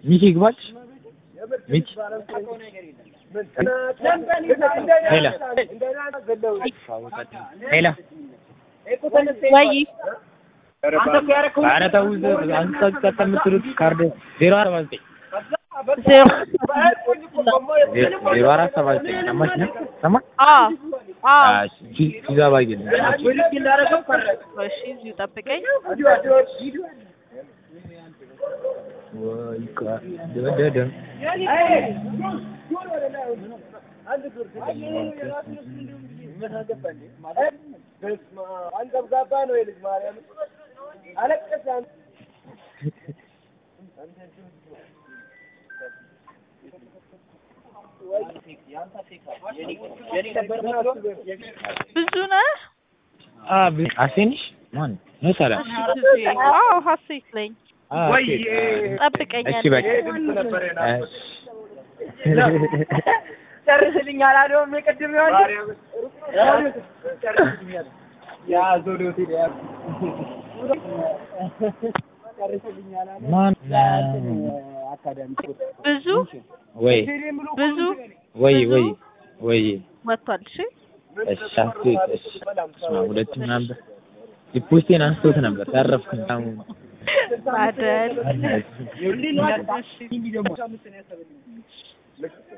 ሚኪ ይግባል ሚኪ ሄላ ሄላ ወይ ኧረ ተው አንተ ቀጥ የምትሉት ካርድ ዜሮ አርባ ዘጠኝ ዜሮ ዜሮ አራት ሰባ ዘጠኝ ሰማሽ ነው ሰማ አዎ አዎ ፒዛ ባጌል እሺ እዚሁ ጠብቀኝ ወይ ቃ ደደደ ብዙ ነህ አ አሴንሽ ማን ነው ሰላም አዎ ሀሴት ነኝ ጠብቀኝ እሺ በቃ ጨርስልኝ አላለውም የቅድም ይሆን ማን ብዙ ወይ ብዙ ወይ ወይ ወይ ወጥቷል እሺ እሺ አስቴት እሺ ስማ ሁለቱም ነበር ሪፖስቴን አንስቶት ነበር ታረፍኩኝ አሁን አይደል እሺ እሺ